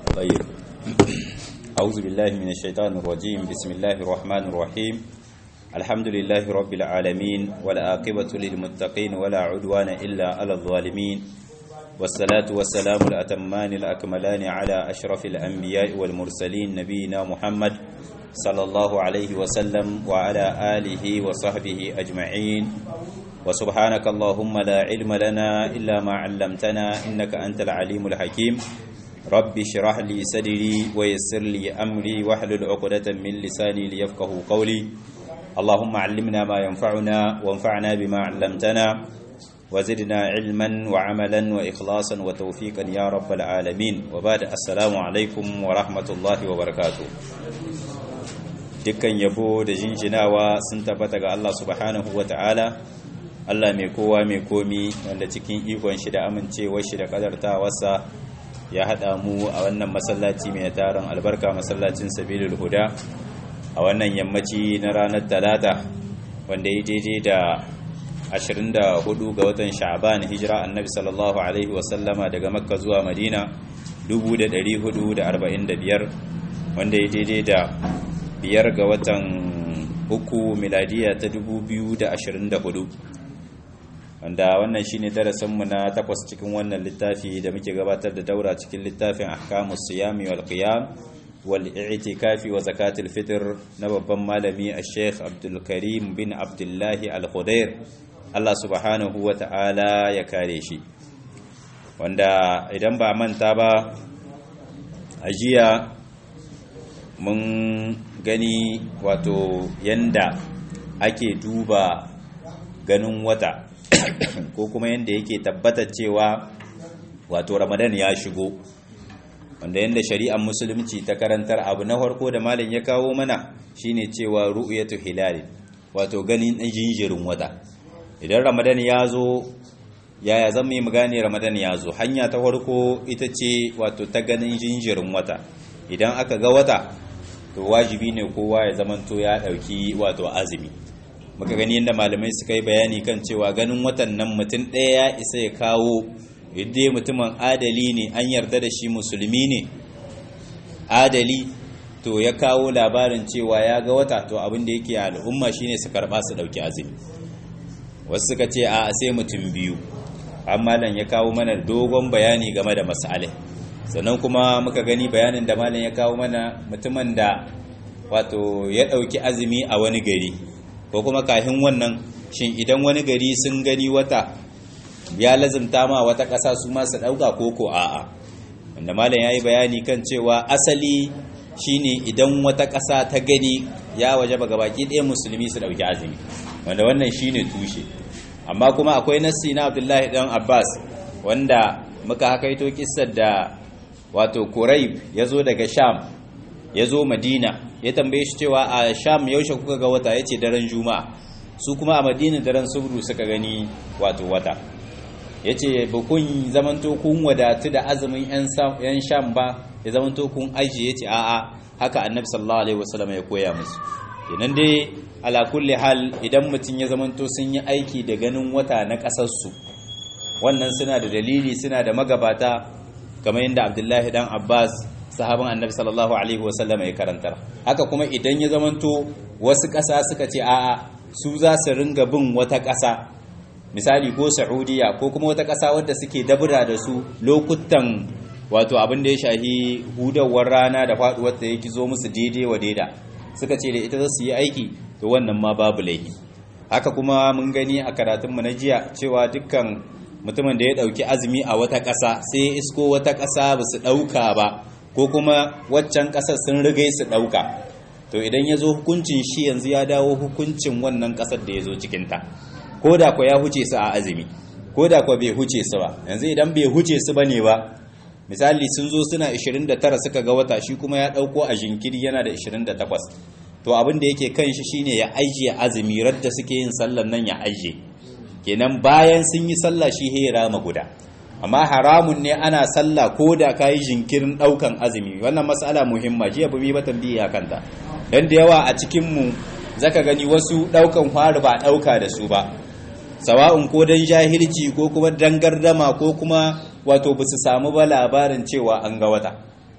طيب أعوذ بالله من الشيطان الرجيم بسم الله الرحمن الرحيم الحمد لله رب العالمين والعاقبة للمتقين ولا عدوان إلا على الظالمين والصلاة والسلام الأتمان الأكملان على أشرف الأنبياء والمرسلين نبينا محمد صلى الله عليه وسلم وعلى آله وصحبه أجمعين وسبحانك اللهم لا علم لنا إلا ما علمتنا إنك أنت العليم الحكيم رب اشرح لي صدري ويسر لي أمري واحلل عقدة من لساني ليفقه قولي اللهم علمنا ما ينفعنا وانفعنا بما علمتنا وزدنا علما وعملا وإخلاصا وتوفيقا يا رب العالمين وبعد السلام عليكم ورحمة الله وبركاته dukkan yabo da jinjinawa sun tabbata ga Allah subhanahu wa ta'ala Allah mai kowa mai komi wanda cikin ikon shi da amincewar shi da kadartawarsa ya haɗa mu a wannan masallaci mai taron albarka masallacin sabilul huda a wannan yammaci na ranar talata wanda ya daidai da 24 ga watan sha'ban hijira annabi sallallahu alaihi wasallama daga makka zuwa madina 1445 wanda ya daidai da biyar ga watan uku miladiya ta 2024 wanda wannan shine darasinmu na takwas cikin wannan littafi da muke gabatar da daura cikin littafin ahkamus siyami wal qiyam wal i'tikafi wa zakatul fitr na babban malami al-sheikh Abdul Karim bin Abdullahi al-Khudair Allah subhanahu wa ta'ala ya kare shi wanda idan ba manta ba ajiya mun gani wato yanda ake duba ganin wata ko kuma yanda yake tabbata cewa wato ramadan ya shigo wanda yanda shari'ar musulunci ta karantar abu na farko da malam ya kawo mana shine cewa ru'yatu hilal wato ganin jinjirin wata idan ramadan ya zo yaya zan mu gane ramadan ya zo hanya ta farko ita ce wato ta ganin jinjirin wata idan aka ga wata to wajibi ne kowa ya zamanto ya dauki wato azumi muka gani yadda malamai suka yi bayani kan cewa ganin watan nan mutum ɗaya ya isa ya kawo yadda mutumin adali ne an yarda da shi musulmi ne adali to ya kawo labarin cewa ya ga wata to abin da yake al'umma shine su karba su dauki azumi wasu suka ce a sai mutum biyu amma nan ya kawo mana dogon bayani game da masalai sannan kuma muka gani bayanin da malam ya kawo mana mutumin da wato ya ɗauki azumi a wani gari ko kuma kafin wannan shin idan wani gari sun gani wata ya lazimta ma wata ƙasa su masu ɗauka ko ko a'a wanda malam ya yi bayani kan cewa asali shine idan wata ƙasa ta gani ya waje ba gabaki ɗaya musulmi su ɗauki azumi wanda wannan shine tushe amma kuma akwai nassi na abdullahi dan abbas wanda muka hakaito kissar da wato Quraib ya zo daga Sham ya zo Madina ya tambaye shi cewa a Sham yaushe kuka ga wata yace daren Juma'a su kuma a Madina daren Subru suka gani wato wata yace ba kun zamanto kun wadatu da azumin yan Sham ba ya zamanto kun aji yace a'a haka Annabi sallallahu alaihi wasallam ya koya musu kenan dai ala kulli hal idan mutun ya zamanto sun yi aiki da ganin wata na kasar su wannan suna da dalili suna da magabata kamar yadda abdullahi dan abbas sahaban annabi sallallahu alaihi wasallam ya karantar haka kuma idan ya zamanto wasu ƙasa suka ce a'a su za su ringa bin wata ƙasa misali ko saudiya ko kuma wata ƙasa wadda suke dabura da su lokutan wato abin da ya shahi hudawar rana da faduwar ta yake zo musu daidai wa daida suka ce da ita za su yi aiki to wannan ma babu laifi haka kuma mun gani a karatunmu na jiya cewa dukkan mutumin da ya ɗauki azumi a wata ƙasa sai ya isko wata ƙasa ba su ɗauka ba ko kuma waccan ƙasar sun rigai su ɗauka to idan ya zo hukuncin shi yanzu ya dawo hukuncin wannan ƙasar da ya zo cikinta ko da kwa ya huce su a azumi ko da kwa bai huce su ba yanzu idan bai huce su ba ne ba misali sun zo suna 29 suka ga wata shi kuma ya ɗauko a jinkiri yana da 28 to abin da yake kan shi shine ya ajiye azumi radda suke yin sallar nan ya ajiye kenan bayan sun yi sallah shi he rama guda amma haramun ne ana sallah ko da ka yi jinkirin ɗaukan azumi wannan matsala muhimma jiya bumi ba tambiya kanta don da yawa a cikinmu zaka gani wasu ɗaukan fari ba ɗauka da su ba sawa'un ko don jahilci ko kuma don gardama ko kuma wato ba su samu ba labarin cewa an ga wata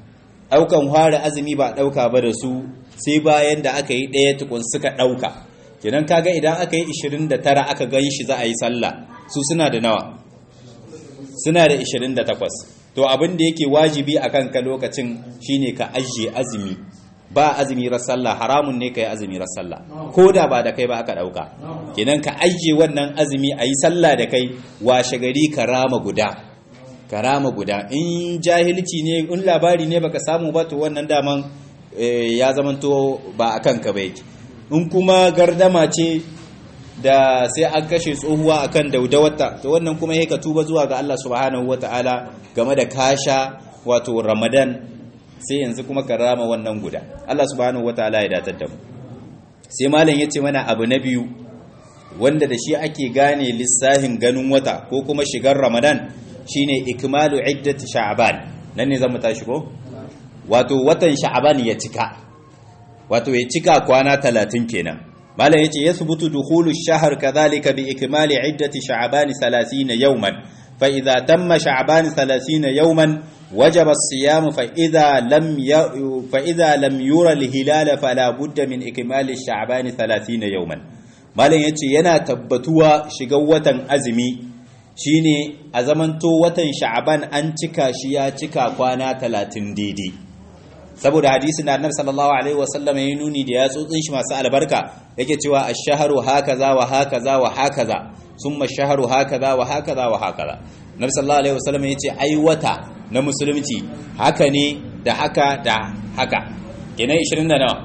ɗaukan fara azumi ba ɗauka ba da su sai bayan da aka yi ɗaya tukun suka ɗauka kenan kaga idan aka yi 29 aka gan shi za a yi sallah su suna da nawa suna da 28 to abin da yake wajibi a kanka lokacin shine ka ajiye azumi ba azumi rar sallah haramun ne ka yi azumi rar sallah ko da ba da kai ba aka ɗauka kenan ka ajiye wannan azumi a yi sallah da kai washe gari ka rama guda ka rama guda in jahilci ne in labari ne baka samu ba to wannan daman ya zamanto ba a kanka ba yake in kuma gardama ce da sai an kashe tsohuwa akan daudawarta to wannan kuma yake tuba zuwa ga Allah subhanahu wataala game da kasha wato Ramadan sai yanzu kuma ka rama wannan guda Allah subhanahu wataala ya datar da mu sai malam yace mana abu na biyu wanda da shi ake gane lissahin ganin wata ko kuma shigar Ramadan shine ikmalu iddati sha'ban nan ne zamu tashi ko wato watan sha'ban ya cika wato ya cika kwana 30 kenan malam yace yathbutu dukhulu ash-shahr kadhalika bi ikmali iddati sha'ban 30 yawman fa idha tamma sha'ban 30 yawman wajaba as-siyam fa idha lam fa idha lam yura al-hilal fala budda min ikmali sha'ban 30 yawman malam yace yana tabbatuwa shigar watan azumi shine a zamanto watan sha'ban an cika shi ya cika kwana 30 daidai saboda hadisin da annabi sallallahu alaihi wasallam ya nuni da yatsotsin shi masu albarka yake cewa ash-shahru hakaza wa hakaza wa hakaza summa ash-shahru hakaza wa hakaza wa hakaza annabi sallallahu alaihi wasallam yace ai wata na musulunci haka ne da haka da haka kenan 20 da nawa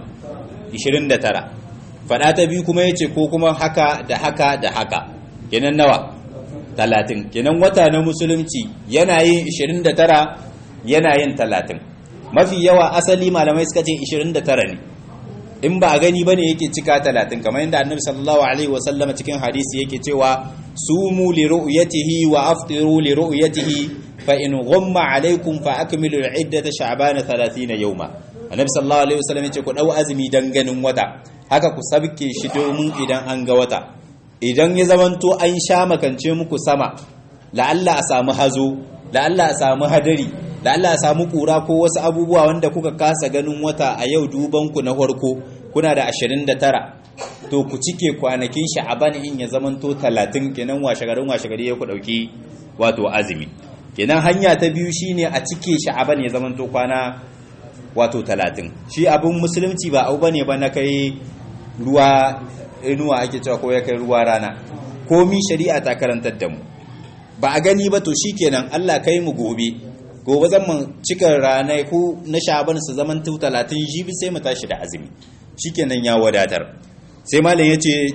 29 fada ta biyu kuma yace ko kuma haka da haka da haka kenan nawa 30 kenan wata na musulunci yana yin 29 yana yin 30 mafi yawa asali malamai suka ce 29 ne in ba a gani bane yake cika 30 kamar yadda annabi sallallahu alaihi wasallama cikin hadisi yake cewa sumu li ru'yatihi wa aftiru li ru'yatihi fa in ghumma alaikum fa akmilu al-iddata sha'bana 30 yawma annabi sallallahu alaihi wasallam yace ku dau azumi dan ganin wata haka ku sabke shi domin idan an ga wata idan ya zamanto an sha makance muku sama la'alla a samu hazo la'alla a samu hadari da Allah ya samu kura ko wasu abubuwa wanda kuka kasa ganin wata a yau dubanku na farko kuna da 29 to ku cike kwanakin sha'aban in ya zamanto 30 kenan washegarin washegari ya ku dauki wato azumi kenan hanya ta biyu shine a cike sha'aban ya zamanto kwana wato 30 shi abin musulunci ba abu bane ba na kai ruwa inuwa ake cewa ko ya kai ruwa rana komi shari'a ta karantar da mu ba a gani ba to shikenan Allah kai mu gobe gobe zan mu cika ranai ko na shaban su zaman tu 30 jibi sai mu tashi da azumi shikenan ya wadatar sai malam yace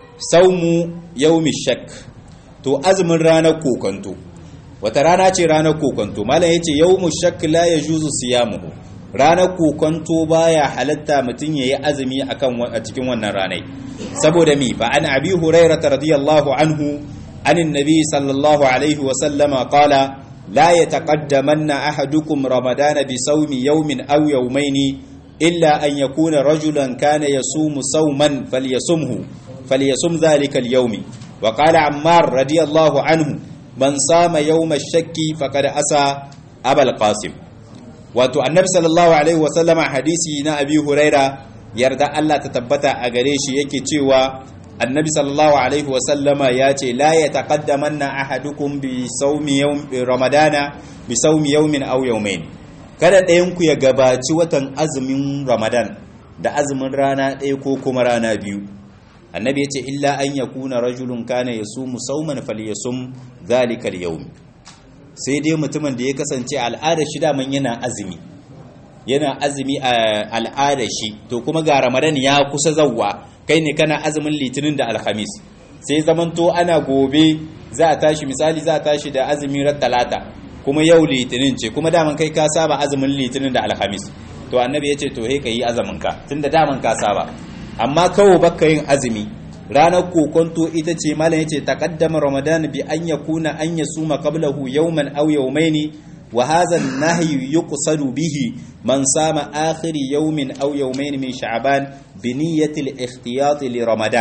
saumu yaumi shak to azumin ranar kokonto wata rana ce ranar kokonto malam yace yaumu shak la yajuzu siyamuhu ranar kokonto baya halatta mutun yayi azumi akan a cikin wannan ranai saboda mi fa an abi hurairah radiyallahu anhu anin nabi sallallahu alaihi wa sallama qala لا يتقدمن أحدكم رمضان بصوم يوم أو يومين إلا أن يكون رجلا كان يصوم صوما فليصمه فليصم ذلك اليوم وقال عمار رضي الله عنه من صام يوم الشك فقد أسى أبا القاسم wato annabi sallallahu alaihi wasallama hadisi na abi huraira yarda Allah ta tabbata a gare shi yake cewa annabi sallallahu alaihi wasallama ya ce la ya taqaddamanna ahadukum bi sawmi yawm ramadana bi sawmi yawmin aw yawmayn kada ɗayan ku ya gabaci watan azumin ramadan da azumin rana ɗaya ko kuma rana biyu annabi ya ce illa an yakuna rajulun kana yasumu sawman falyasum dhalika al-yawm sai dai mutumin da ya kasance al'adar shi daman yana azumi yana azumi a al'adar shi to kuma ga ramadan ya kusa zawwa kai ne kana azumin litinin da alhamis sai zamanto ana gobe za a tashi misali za a tashi da azumin ran talata kuma yau litinin ce kuma daman kai ka saba azumin litinin da alhamis to annabi ya ce to he ka yi azumin ka tunda daman ka saba amma kawo baka yin azumi ranar kokonto ita ce malam yace taqaddama ramadan bi an yakuna an yasuma qablahu yawman aw yawmayn wa hadha an-nahy yuqsadu bihi man sama akhir yawmin aw yawmayn min sha'ban bi niyyati al-ikhtiyat li ramadan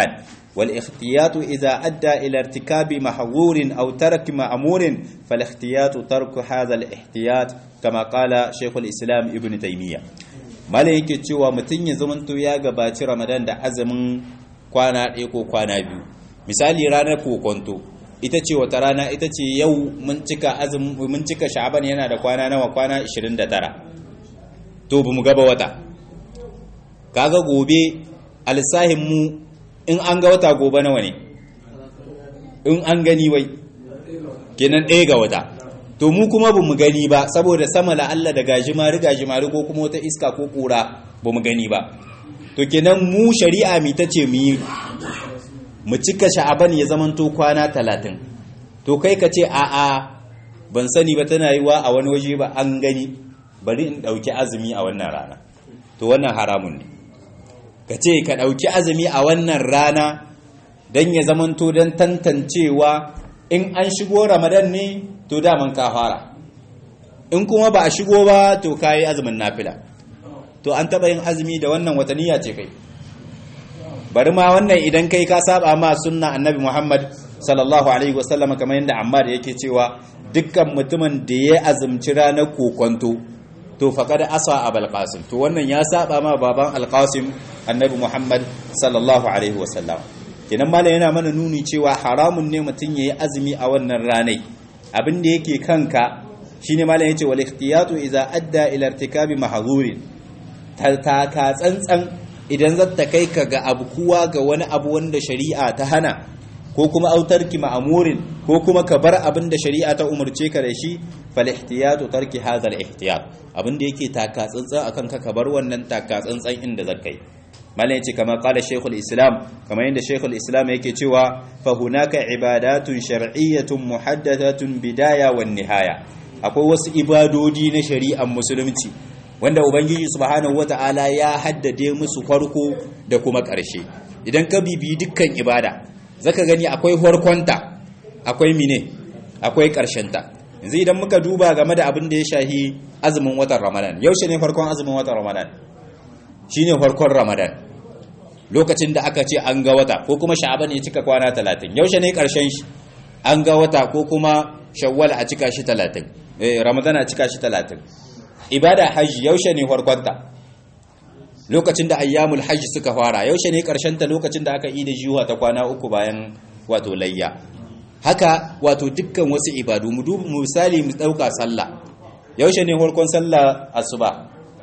wal ikhtiyatu idza adda ila irtikabi mahzurin aw tark ma'murin fal ikhtiyatu tarku hadha al ihtiyat kama qala shaykhul islam ibn taymiyyah malai yake cewa mutun ya zamanto ya gabaci ramadan da azumin kwana ɗaya ko kwana biyu misali ranar kokonto ita ce wata rana ita ce yau mun cika azumin mun cika sha'aban yana da kwana nawa kwana 29 to bamu gaba wata kaga gobe alsahin mu in an ga wata gobe nawa ne in an gani wai kenan ɗaya ga wata to mu kuma bamu gani ba saboda sama la Allah da gajimari gajimari ko kuma wata iska ko kura bamu gani ba to kenan mu shari'a mi tace mu yi mu cika sha'aban ya zamanto kwana talatin to kai ka ce a'a ban sani ba tana yiwa a wani waje ba an gani bari in ɗauki azumi a wannan rana to wannan haramun ne ka ce ka ɗauki azumi a wannan rana don ya zamanto don tantancewa in an shigo ramadan ne to daman ka fara in kuma ba a shigo ba to ka yi azumin nafila to an taɓa yin azumi da wannan wataniya ce kai bari ma wannan idan kai ka saba ma sunna annabi Muhammad sallallahu alaihi wasallam kamar yadda Ammar yake cewa dukkan mutumin da ya azumci ranar kokonto to faqad asa abul qasim to wannan ya saba ma baban al-qasim annabi Muhammad sallallahu alaihi wasallam kenan malam yana mana nuni cewa haramun ne mutum yayi azumi a wannan ranai abin da yake kanka shine malam yace wal ikhtiyatu idza adda ila irtikabi mahzurin taka tsantsan idan zata kai ka ga abu kuwa ga wani abu wanda shari'a ta hana ko kuma autarki ma'amurin ko kuma ka bar abin da shari'a ta umarce ka da shi fal ihtiyatu tarki hadha al ihtiyat abin da yake taka tsantsan akan ka ka bar wannan taka tsantsan inda zakai malam yace kama qala shaykhul islam kama yanda shaykhul islam yake cewa fa hunaka ibadatun shar'iyyatun muhaddathatun bidaya wan nihaya akwai wasu ibadodi na shari'ar musulunci wanda ubangiji subhanahu wata'ala ya haddade musu farko da kuma ƙarshe idan ka bibi dukkan ibada zaka gani akwai farkonta akwai mine akwai ƙarshenta yanzu idan muka duba game da abin da ya shahi azumin watan ramadan yaushe ne farkon azumin watan ramadan shine farkon ramadan lokacin da aka ce an ga wata ko kuma sha'aban ya cika kwana talatin yaushe ne ƙarshen shi an ga wata ko kuma shawwal a cika shi talatin ramadan a cika shi talatin ibada hajji yaushe ne farkonta lokacin da ayyamul hajji suka fara yaushe ne ta lokacin da aka yi da jiwa ta kwana uku bayan wato layya haka wato dukkan wasu ibadu mu dubu misali mu dauka sallah yaushe ne farkon sallah asuba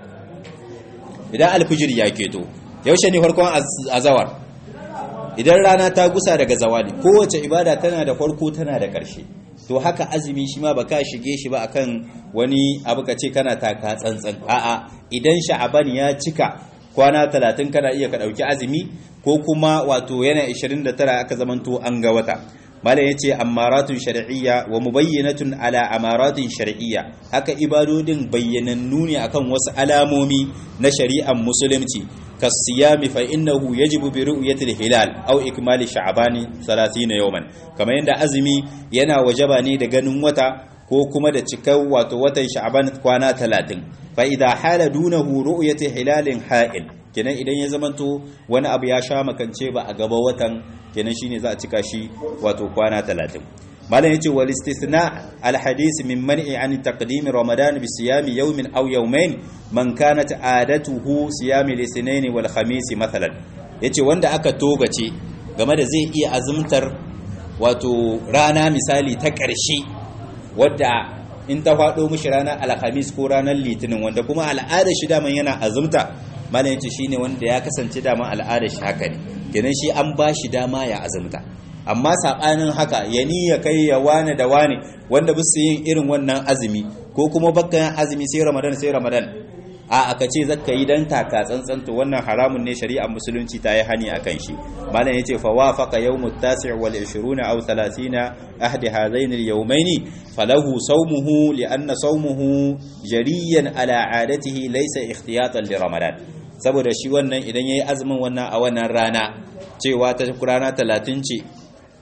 idan alfijir ya keto yaushe ne farkon azawar idan rana ta gusa daga zawali kowace ibada tana da farko tana da ƙarshe to haka azumi shi ma baka shige shi ba akan wani abu ka ce kana taka tsantsan a'a idan sha'aban ya cika kwana 30 kana iya ka dauki azumi ko kuma wato yana 29 aka zamanto an ga wata malam yace amaratun shar'iyya wa mubayyinatun ala amaratin shar'iyya haka ibadodin bayyanannu ne akan wasu alamomi na shari'ar musulunci kasiyami fa innahu yajibu bi ru'yati al-hilal aw ikmali sha'bani 30 yawman kamar yanda azumi yana wajaba ne da ganin wata ko kuma da cikar wato watan sha'ban kwana 30 fa idha hala dunahu ru'yati hilalin ha'il kenan idan ya zamanto wani abu ya sha makance ba a gaba watan kenan shine za a cika shi wato kwana 30 malam yace wal istithna al hadith min man'i an taqdim ramadan bi siyami yawmin aw yawmayn man kanat adatuhu siyami al wal khamis mathalan yace wanda aka togace game da zai iya azumtar wato rana misali ta ƙarshe wadda in ta faɗo mishi ranar alhamis ko ranar litinin wanda kuma al'adar shi daman yana azumta malam yace shine wanda ya kasance daman al'adar shi haka ne kenan shi an ba shi dama ya azumta amma saɓanin haka ya ni ya kai ya wane da wane wanda ba su yin irin wannan azumi ko kuma bakkan azumi sai ramadan sai ramadan a aka ce zaka yi dan taka tsantsan to wannan haramun ne shari'ar musulunci ta yi hani akan shi malam yace fa wafaqa yawmut tasi' wal 20 aw 30 ahdi hadain al yawmayn falahu sawmuhu li anna sawmuhu jariyan ala adatihi laysa ikhtiyatan li ramadan saboda shi wannan idan yayi azumin wannan a wannan rana cewa ta rana 30 ce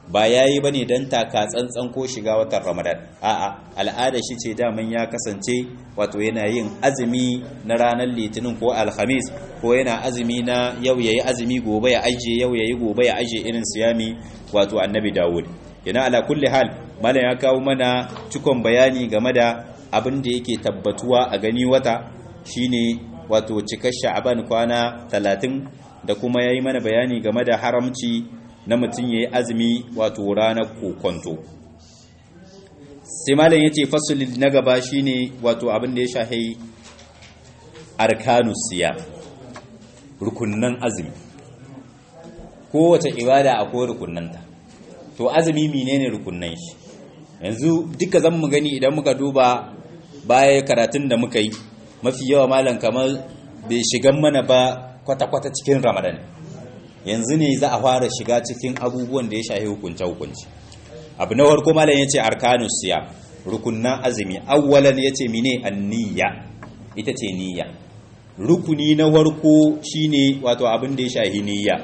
ba yayi bane dan taka tsantsan ko shiga watan ramadan a'a al'ada shi ce daman ya kasance wato yana yin azumi na ranar litinin ko alhamis ko yana azumi na yau yayi azumi gobe ya aje yau yayi gobe ya aje irin siyami wato annabi dawud yana ala kulli hal malam ya kawo mana cikon bayani game da abin da yake tabbatuwa a gani wata shine wato cikar sha'aban kwana 30 da kuma yayi mana bayani game da haramci na mutum yayi azumi wato ranar kokonto sai malam yace fasulin na gaba shine wato abin da ya shahi arkanus siyam rukunnan azumi kowace ibada akwai rukunnanta to azumi menene rukunnan shi yanzu duka zan mu gani idan muka duba baya karatun da muka yi mafi yawa malam kamar bai shigan mana ba kwata-kwata cikin ramadan yanzu ne za a fara shiga cikin abubuwan da ya shahi hukunce-hukunce abu na farko malam ya ce arkanus siya rukunnan azumi awwalan ya ce mine anniya ita ce niyya rukuni na farko shine wato abin da ya shahi niyya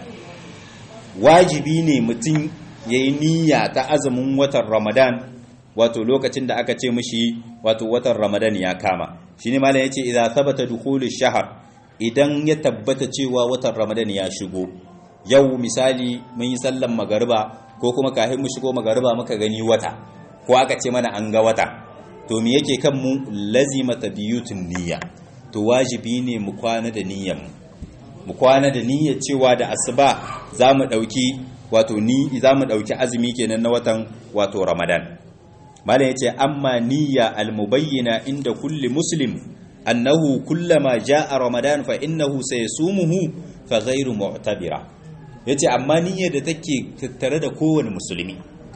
wajibi ne mutum ya yi niyya ta azumin watan ramadan wato lokacin da aka ce mishi wato watan ramadan ya kama shi ne malam ya ce idan sabata dukulu shahar idan ya tabbata cewa watan ramadan ya shigo yau misali mun yi sallan magariba ko kuma kafin mu shigo magariba muka gani wata ko aka ce mana an ga wata to me yake kan mu lazima tabiyutun niyya to wajibi ne mu kwana da niyyar mu mu kwana da niyyar cewa da asuba za mu ɗauki wato ni za mu ɗauki azumi kenan na watan wato ramadan malam ya ce amma niyya almubayyana inda kulli muslim annahu kullama ja'a ramadan fa innahu sayasumuhu fa ghairu mu'tabira yace amma niyyar da take tattare da kowane musulmi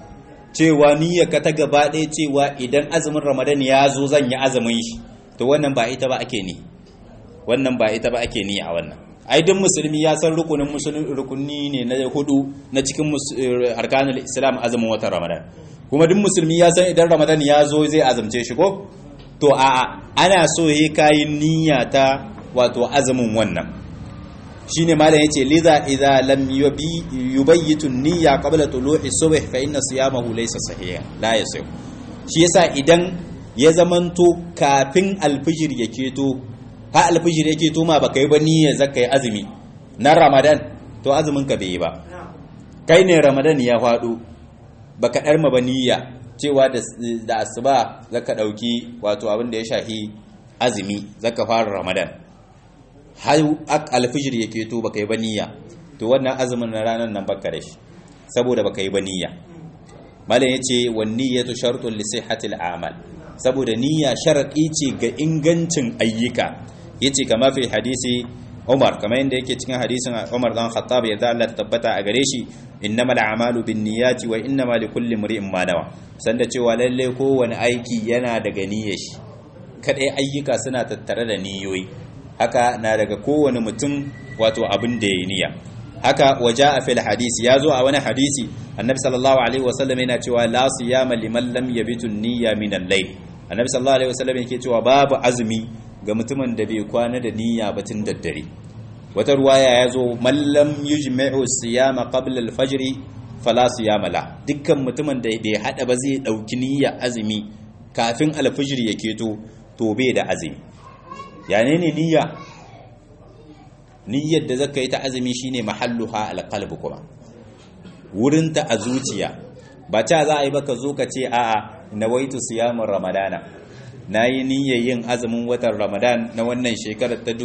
cewa niyyar ka ta gaba ɗaya cewa idan azumin ramadan ya zo zan yi azumin shi to wannan ba ita ba ake ni wannan ba ita ba ake ni a wannan ai duk musulmi ya san rukunin musulmi rukuni ne na hudu na cikin arkanul islam azumin watan ramadan kuma duk musulmi ya san idan ramadan ya zo zai azumce shi ko to a ana so yayi kayin niyya ta wato azumin wannan shine malam yace liza idza lam yubi yubayyitu niyya qabla tulu'i subh fa inna siyamahu laysa sahiha la yasih shi yasa idan ya zamanto kafin alfijir ya keto ha alfijir yake to ma baka yi ba niyyar zaka yi azumi na ramadan to azumin ka bai yi ba kai ne ramadan ya faɗo baka dar ma ba niyya cewa da da asuba zaka dauki wato abin da ya shahi azumi zaka fara ramadan har alfijir yake to baka yi ba niyya to wannan azumin na ranar nan baka da shi saboda baka yi ba niyya malam yace wan niyyatu shartun li sihhatil a'mal saboda niyya sharadi ce ga ingancin ayyuka yace kama fi hadisi Umar kamar yadda yake cikin hadisin Umar dan Khattab ya Allah ta tabbata a gare shi innamal a'malu binniyati wa innamal likulli imrin ma nawa sanda cewa lalle kowane aiki yana daga niyyar shi kadai ayyuka suna tattare da niyoyi haka na daga kowane mutum wato abin da yayi niyya haka waja a fil hadisi ya zo a wani hadisi annabi sallallahu alaihi wasallam yana cewa la siyama liman lam yabitu niyya min al-layl annabi sallallahu alaihi wasallam yake cewa babu azumi ga mutumin da bai kwana da niyya ba tun daddare wata ruwaya ya zo man lam yujmi'u siyama qabla al-fajr fala siyama la dukkan mutumin da bai hada ba zai dauki niyya azumi kafin al-fajr ya keto to bai da azumi ya ne niyya niyyar da zaka yi ta azumi shine mahalluha alqalb kuma wurin ta a zuciya ba ta za a yi baka zo ka ce a'a nawaitu siyamin ramadana nayi niyyar yin azumin watan ramadan na wannan shekarar ta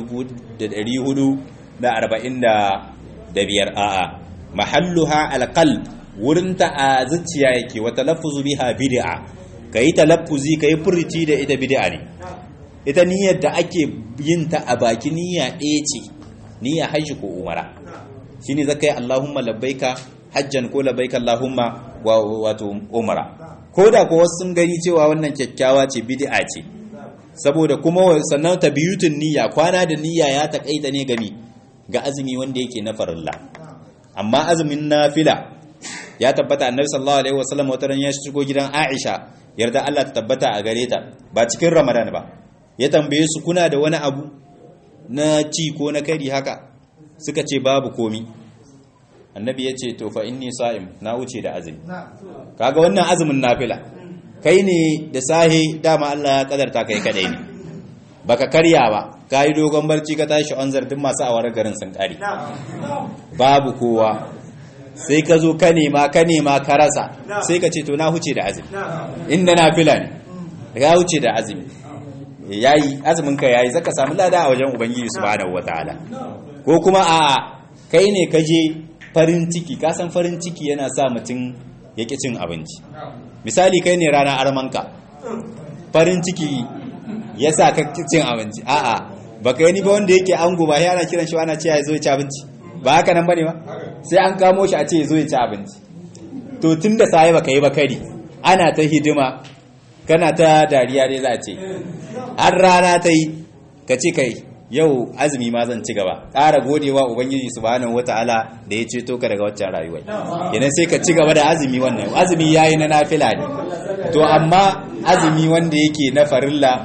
1445 a'a mahalluha alqalb wurin ta a zuciya yake wa talaffuzu biha bid'a kai talaffuzi kai furci da ita bid'a ne ita niyyar da ake yin ta a baki niyya ɗaya ce niyya hajji ko umara shine zaka yi Allahumma labbaika hajjan ko labbaika Allahumma wato umara ko da ko wasu sun gani cewa wannan kyakkyawa ce bid'a ce saboda kuma sannan tabiyutun niyya kwana da niyya ya takaita ne gami ga azumi wanda yake na farilla amma azumin nafila ya tabbata annabi sallallahu alaihi wasallam wata ran ya shigo gidan Aisha yarda Allah ta tabbata a gare ta ba cikin Ramadan ba ya tambaye su kuna da wani abu na ci ko na kari haka suka ce babu komi annabi ya ce to fa inni sa'im na wuce da azumi kaga wannan azumin nafila kai ne da sahi dama Allah ya kadarta kai kadai ne baka karya ba kai dogon barci ka tashi onzar duk masu awar garin sun kare babu kowa sai ka zo ka nema ka nema ka rasa sai ka ce to na huce da azumi inda nafila ne ya huce da azumi yayi azumin ka yayi zaka samu lada a wajen ubangiji subhanahu wataala ko kuma a kai ne ka je farin ciki ka san farin ciki yana sa mutum ya ƙi cin abinci misali kai ne rana armanka farin ciki ya sa ka ƙi cin abinci a'a ba ka yi ba wanda yake ango ba yana kiran shi ana cewa ya zo ya ci abinci ba haka nan bane ba sai an kamo shi a ce ya zo ya ci abinci to tun da sai baka yi ba kari ana ta hidima kana ta dariya dai za a ce har rana ta yi ka ce kai yau azumi ma zan ci gaba ƙara godewa ubangiji subhanahu wataala da ya ceto ka daga waccan rayuwa idan sai ka ci gaba da azumi wannan azumi yayi na nafila ne to amma azumi wanda yake na farilla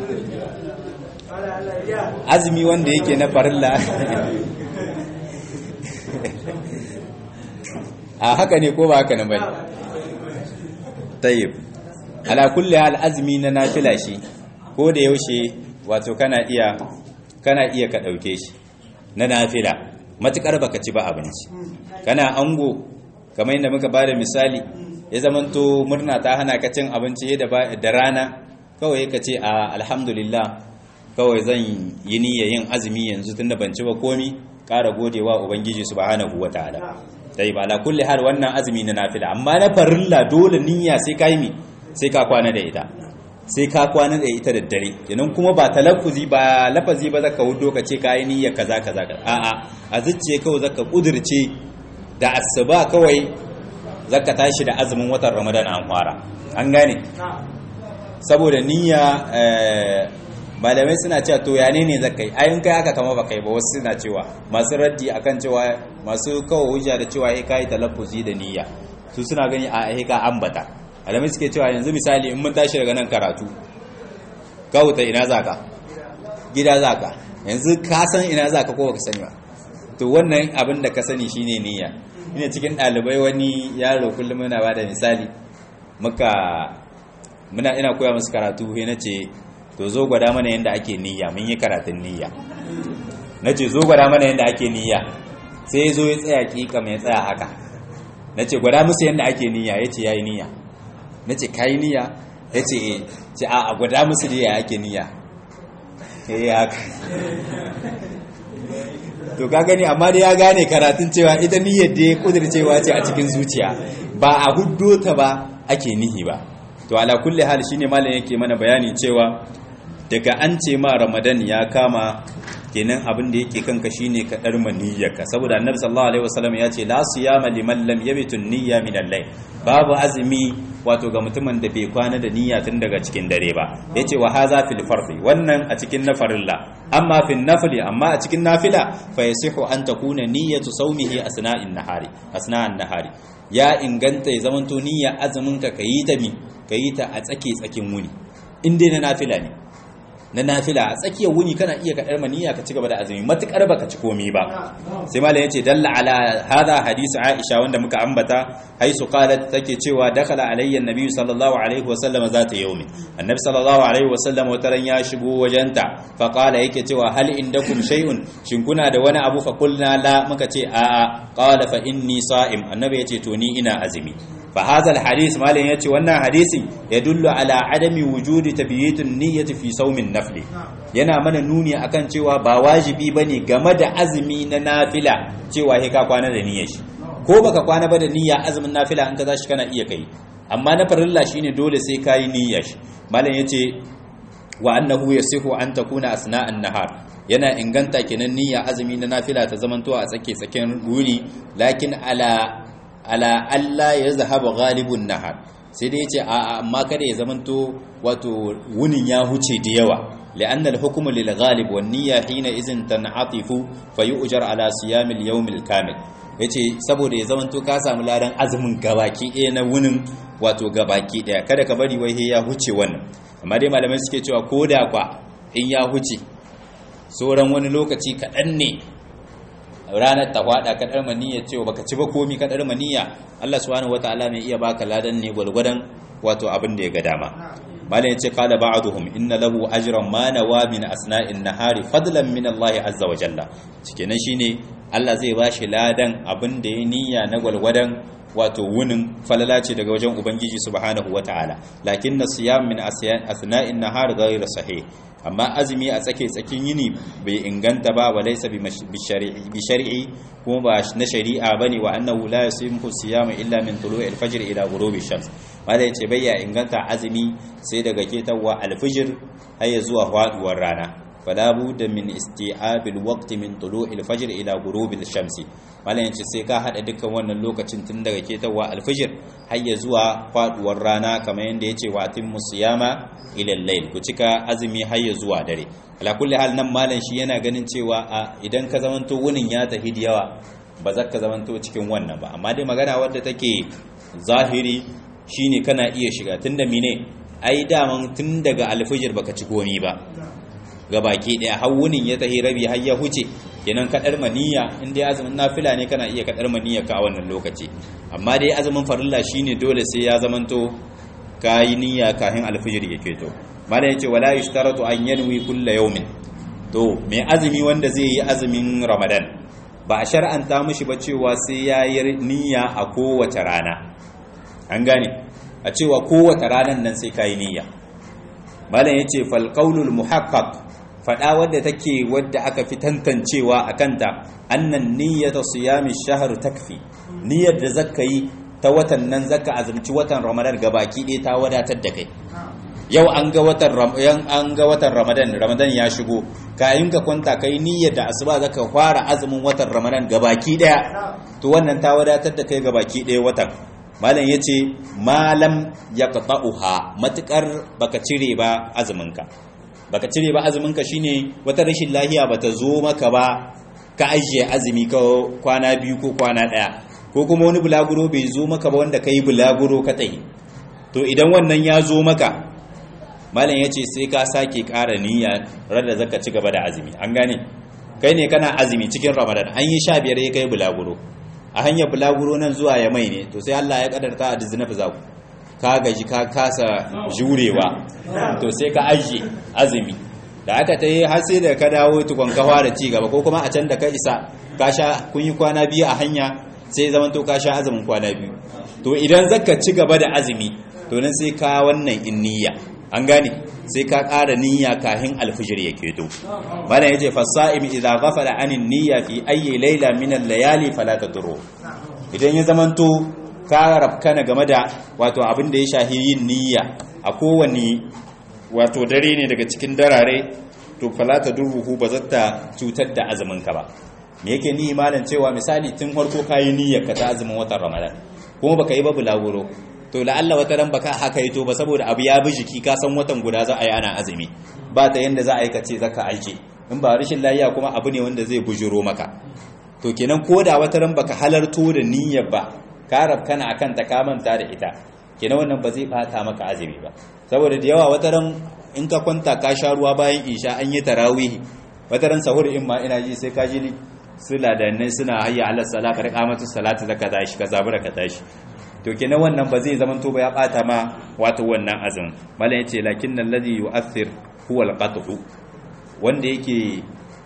azumi wanda yake na farilla a haka ne ko ba haka nan bane tayyib ala kulli hal azumi na nafila shi ko da yaushe wato kana iya kana iya ka ɗauke shi na nafila matuƙar baka ci ba abinci kana ango kamar yadda muka bada misali ya zamanto murna ta hana ka cin abinci da rana kawai ka ce a alhamdulillah kawai zan yi niyya yin azumi yanzu tunda ban ci ba komi ƙara godewa ubangiji subhanahu wataala dai ba la kulli hal wannan azumi na nafila amma na farilla dole niyya sai ka yi sai ka kwana da ita sai ka kwana da ita da dare kenan kuma ba talaffuzi ba lafazi ba zaka wudo ka ce kai niyya kaza kaza a'a a zuciye kawai zaka kudirce da asuba kawai zaka tashi da azumin watan Ramadan an fara an gane saboda niyya malamai suna cewa to ya ne zaka yi ayin kai haka kama baka yi ba wasu suna cewa masu raddi akan cewa masu kawo hujja da cewa eh kai talaffuzi da niyya su suna gani a eh ka ambata alamai suke cewa yanzu misali in mun tashi daga nan karatu kawuta ina zaka gida zaka yanzu ka san ina zaka ko baka sani ba to wannan abin da ka sani shine niyya ina cikin dalibai wani yaro kullum muna bada misali muka muna ina koya musu karatu sai nace to zo gwada mana yanda ake niyya mun yi karatun niyya nace zo gwada mana yanda ake niyya sai zo ya tsaya kika mai tsaya haka nace gwada musu yanda ake niyya yace yayi niyya na ce kayi niyya ya ce ce a gwada musu da ya ake niyya ya yi haka to ka gani amma da ya gane karatun cewa ita niyyar da ya kudircewa ce a cikin zuciya ba a huddo ta ba ake nihi ba to ala kulli hal shine malam yake mana bayani cewa daga an ce ma ramadan ya kama kenan abin da yake kanka shine ka dar maniyyarka saboda annabi sallallahu alaihi wasallam ya ce la siyama liman lam yabitu niyya min al-layl babu azumi wato ga mutumin da bai kwana da niyya tun daga cikin dare ba yace wa haza fil fardi wannan a cikin nafarilla amma fil nafli amma a cikin nafila fa yasihu an takuna niyyatu sawmihi asna'in nahari asna'an nahari ya inganta ya zamanto niyya azumin ka kayi ta mi kayi ta a tsake tsakin wuni in dai na nafila ne na nafila a tsakiyar wuni kana iya kaɗar maniya ka ci gaba da azumi matuƙar baka ci komi ba sai malam yace dalla ala hada hadisi aisha wanda muka ambata haisu qalat take cewa dakhala alayya annabi sallallahu alaihi wa sallam zata yawmi annabi sallallahu alaihi wa sallam wataran ya shigo wajenta fa qala yake cewa hal indakum shay'un shin kuna da wani abu fa qulna la muka ce a a qala fa inni sa'im annabi yace to ni ina azumi فهذا الحديث ما لن يأتي وانا حديث يدل على عدم وجود تبييت النية في صوم النفل yana mana nuni akan cewa ba wajibi bane game da azumi na nafila cewa he ka kwana da niyyar shi ko baka kwana ba da niyya azumin nafila in ka tashi kana iya kai amma na farilla shine dole sai kayi niyyar shi malam yace wa annahu yasihu an takuna asna'an nahar yana inganta kenan niyya azumi na nafila ta zamanto a tsake tsaken wuri lakin ala ala Allah ya zahaba galibun nahar sai dai yace a amma kada ya zamanto wato wunin ya huce da yawa li'anna al-hukmu lil ghalib wan niyya hina izin tan'atifu fayu'jar ala siyam al-yawm al-kamil yace saboda ya zamanto ka samu ladan azumin gabaki ɗaya na wunin wato gabaki ɗaya kada ka bari wai ya huce wannan amma dai malamai suke cewa koda kwa in ya huce sauran wani lokaci kaɗan ne ranar ta hwada ka dar maniyya cewa baka ci ba komi ka dar maniyya Allah subhanahu wataala mai iya baka ladan ne gwargwadon wato abin da ya ga dama malam yace qala ba'duhum inna lahu ajran ma nawa min asna'in nahari fadlan min Allah azza wa jalla cikenan shine Allah zai bashi ladan abin da ya niyya na gwalgwadon wato wunin falala ce daga wajen ubangiji subhanahu wataala lakin siyam min asna'in nahar ghayr sahih amma azumi a tsake tsakin yini bai inganta ba wa laysa bi shari'i kuma ba na shari'a bane wa annahu la yusimu siyam illa min tulu'i al-fajr ila ghurubi shams wanda yace bai ya inganta azumi sai daga ketawa al-fajr har zuwa faduwar rana fala budda min isti'abil waqti min tulu'il fajr ila ghurubil shamsi malan yace sai ka hada dukkan wannan lokacin tun daga ketawa alfajr har ya zuwa faduwar rana kamar yanda yace wa atimmu siyama ila al-layl ku cika azumi har ya zuwa dare ala kulli hal nan malan shi yana ganin cewa a idan ka zamanto wunin ya tafi da yawa ba za ka zamanto cikin wannan ba amma dai magana wadda take zahiri shine kana iya shiga tunda mine ai daman tun daga alfajr baka ci komi ba ga baki daya hawunin ya tahi rabi har ya huce kenan kadar maniya in dai azumin nafila ne kana iya kadar maniya ka a wannan lokaci amma dai azumin farilla shine dole sai ya zamanto kayi niyya kafin alfijir ya keto malam yace wala yushtaratu an yanwi kulla yawmin to mai azumi wanda zai yi azumin ramadan ba a shar'anta mishi ba cewa sai ya yi niyya a kowace rana an gane a cewa kowace ranan nan sai kayi niyya malam yace fal qaulul muhaqqaq fada wadda take wadda aka fi tantancewa akanta annan niyyatu siyami shahr takfi niyyar da zaka yi ta watan nan zaka azumci watan ramadan gabaki ɗaya ta wadatar da kai yau an ga watan ramadan an ga watan ramadan ramadan ya shigo kayan ka kwanta kai niyyar da asuba zaka fara azumin watan ramadan gabaki ɗaya to wannan ta wadatar da kai gabaki ɗaya watan malam ya ce malam ya ƙaƙa'uha matuƙar baka cire ba azuminka baka cire ba azuminka shine wata rashin lahiya bata zo maka ba ka ajiye azumi ka kwana biyu ko kwana ɗaya ko kuma wani bulaguro bai zo maka ba wanda ka yi bulaguro ka tsaye to idan wannan ya zo maka malam ya ce sai ka sake ƙara niyya rada zaka ci gaba da azumi an gane kai ne kana azumi cikin ramadan an yi sha biyar ya kai bulaguro a hanyar bulaguro nan zuwa ya mai ne to sai Allah ya kadarta a dizina fi zaku ka gaji ka kasa jurewa to sai ka ajiye azumi da aka ta yi har sai da ka dawo tukon kawa da ci gaba ko kuma a can da ka isa ka sha kun yi kwana biyu a hanya sai zaman to ka sha azumin kwana biyu to idan zaka ci gaba da azumi to nan sai ka wannan in niyya an gane sai ka ƙara niyya kahin alfijir ya keto malam yace fasa'im idza ghafala anin niyya fi ayyi layla min al-layali fala tadru idan ya zamanto ka rabkana game da wato abin da ya shahi yin niyya a kowane wato dare ne daga cikin darare to fala tadruhu ba zata cutar da azumin ka ba me yake ni malam cewa misali tun farko kayi niyyar ka ta azumin watan ramadan kuma baka yi ba bulaguro to la'alla wata ran baka haka yi to ba saboda abu ya bi jiki ka san watan guda za a yi ana azumi ba ta yanda za a yi ka ce zaka aike in ba rashin lafiya kuma abu ne wanda zai bujuro maka to kenan ko da wata ran baka halarto da niyyar ba ka rabkana akan ta ka manta da ita kenan wannan ba zai bata maka azumi ba saboda da yawa wata ran in ka kwanta ka sha ruwa bayan isha an yi tarawih wata ran sahur in ma ina ji sai ka ji su ladannai suna hayya ala sala ka rika mata salatu zaka tashi ka zabura ka tashi to kenan wannan ba zai zaman to ba ya bata ma wato wannan azumin mallan yace lakinnal ladhi yu'athir huwa al-qat'u wanda yake